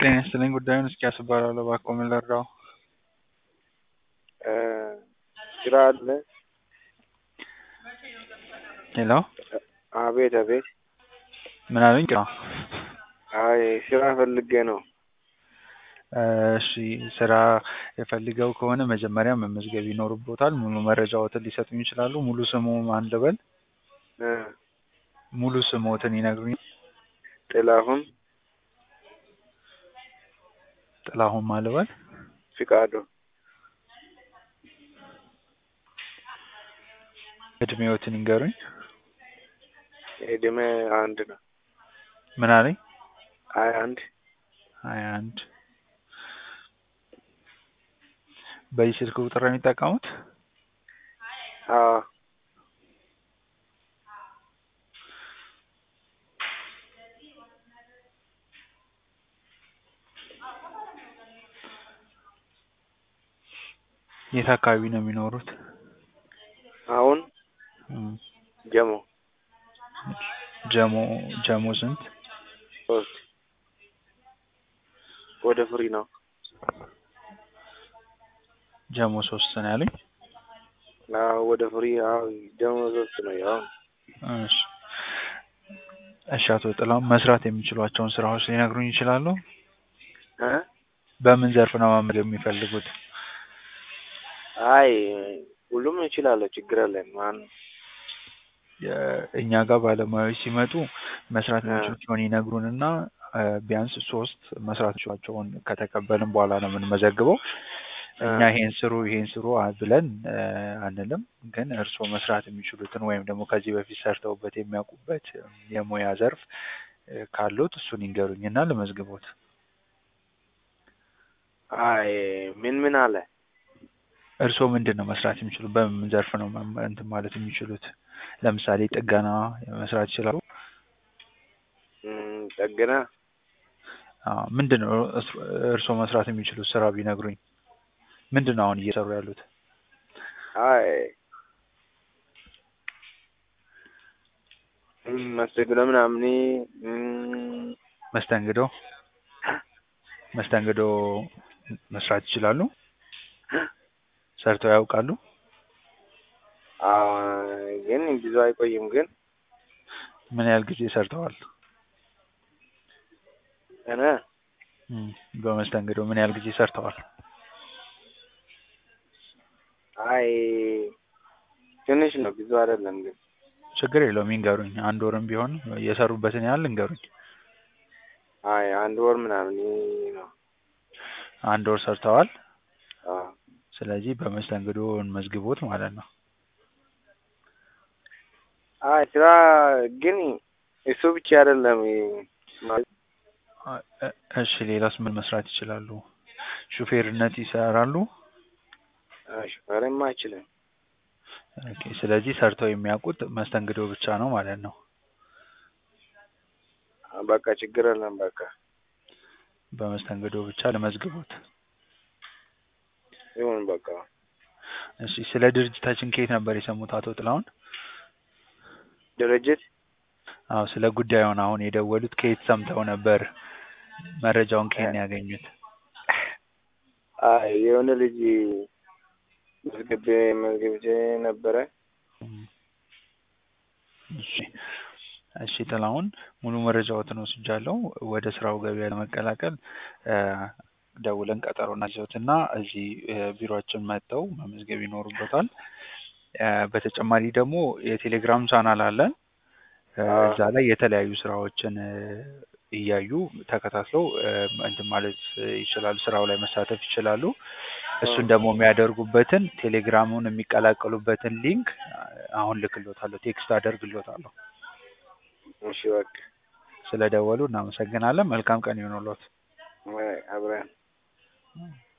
ጤና ይስጥልኝ ጉዳዩን እስኪያስ እባላለሁ እባክዎ ምን ልርዳዎ? ስራ አለ? ሄሎ አቤት አቤት ምን አሉኝ? አይ ስራ ፈልጌ ነው። እሺ ስራ ፈልገው ከሆነ መጀመሪያ መመዝገብ ይኖርብዎታል። ሙሉ መረጃዎትን ሊሰጡኝ ይችላሉ? ሙሉ ስሙ ማን ልበል? እ ሙሉ ስምዎትን ይነግሩኛል? ጥላሁን ጥላሁን ማን ልበል? ፍቃዱ እድሜዎትን ይንገሩኝ? እድሜ አንድ ነው። ምን አለኝ? ሀያ አንድ ሀያ አንድ በዚህ ስልክ ቁጥር ነው የሚጠቀሙት? አዎ የት አካባቢ ነው የሚኖሩት? አሁን እም ጀሞ ጀሞ ጀሞ ስንት? ሶስት ወደ ፍሪ ነው። ጀሞ ሶስት ነው ያሉኝ? አዎ ወደ ፍሪ አዎ ጀሞ ሶስት ነው ያው እሺ እሺ አቶ ጥላሁን መስራት የሚችሏቸውን ስራዎች ሊነግሩኝ ይችላሉ? እ በምን ዘርፍ ነው መመዝገብ የሚፈልጉት? አይ ሁሉም እችላለሁ ችግር የለም ማን እኛ ጋር ባለሙያዎች ሲመጡ መስራት እ የሚችሏቸውን ይነግሩንና እ ቢያንስ ሶስት መስራት የሚችሏቸውን ከተቀበልን በኋላ ነው የምንመዘግበው። እ እኛ ይሄን ስሩ ይሄን ስሩ ብለን እ አንልም። ግን እርስዎ መስራት የሚችሉትን ወይም ደግሞ ከዚህ በፊት ሰርተውበት የሚያውቁበት የሙያ ዘርፍ እ ካሉት እሱን ይንገሩኝና ልመዝግቦት። አይ ምን ምን አለ? እርስዎ ምንድን ነው መስራት የሚችሉት? በምን ዘርፍ ነው መም እንትን ማለት የሚችሉት? ለምሳሌ ጥገና መስራት ይችላሉ? እም ጥገና አዎ ምንድን ነው እስ- እርስዎ መስራት የሚችሉት ስራ ቢነግሩኝ? ምንድን ነው አሁን እየሰሩ ያሉት? አይ እም መስተንግዶ ምናምን እም መስተንግዶ መስተንግዶ መስራት ይችላሉ? ሰርተው ያውቃሉ? አዎ ግን ብዙ አይቆይም ግን ምን ያህል ጊዜ ሰርተዋል? እኔ እም በመስተንግዶ ምን ያህል ጊዜ ሰርተዋል? አይ ትንሽ ነው ብዙ አይደለም ግን ችግር የለውም ይንገሩኝ። አንድ ወርም ቢሆን የሰሩበትን ያህል ይንገሩኝ። አይ አንድ ወር ምናምን ነው። አንድ ወር ሰርተዋል? አዎ ስለዚህ በመስተንግዶ እንመዝግቦት ማለት ነው። አይ ስራ ግን እሱ ብቻ አይደለም ማለት አ- እ- እሺ ሌላስ ምን መስራት ይችላሉ? ሹፌርነት ይሰራሉ? አይ ሹፌርማ አይችልም። ኦኬ ስለዚህ ሰርተው የሚያውቁት መስተንግዶ ብቻ ነው ማለት ነው። በቃ ችግር የለም በቃ በመስተንግዶ ብቻ ልመዝግቦት። ይሁን በቃ እሺ ስለ ድርጅታችን ከየት ነበር የሰሙት አቶ ጥላሁን? ድርጅት አዎ ስለ ጉዳዩን አሁን የደወሉት ከየት ሰምተው ነበር? መረጃውን ከየት ነው ያገኙት? አይ የሆነ ልጅ መዝግቤ መዝግቤ ነበረ። እም እሺ እሺ ጥላሁን ሙሉ መረጃዎትን ወስጃለሁ። ወደ ስራው ገበያ ለመቀላቀል እ ደውለን ቀጠሮ እናስይዞትና እዚህ እ ቢሮአችን መጥተው መመዝገብ ይኖርቦታል። እ በተጨማሪ ደግሞ የቴሌግራም ቻናል አለን። እ አዎ እዛ ላይ የተለያዩ ስራዎችን እ እያዩ ተከታትለው እ እንትን ማለት ይችላሉ፣ ስራው ላይ መሳተፍ ይችላሉ። እሱን ደግሞ የሚያደርጉበትን ቴሌግራሙን የሚቀላቀሉበትን ሊንክ አሁን ልክልዎታለሁ፣ ቴክስት አደርግልዎታለሁ። እሺ በቃ ስለደወሉ እናመሰግናለን። መልካም ቀን ይሁንልዎት። አይ አብረን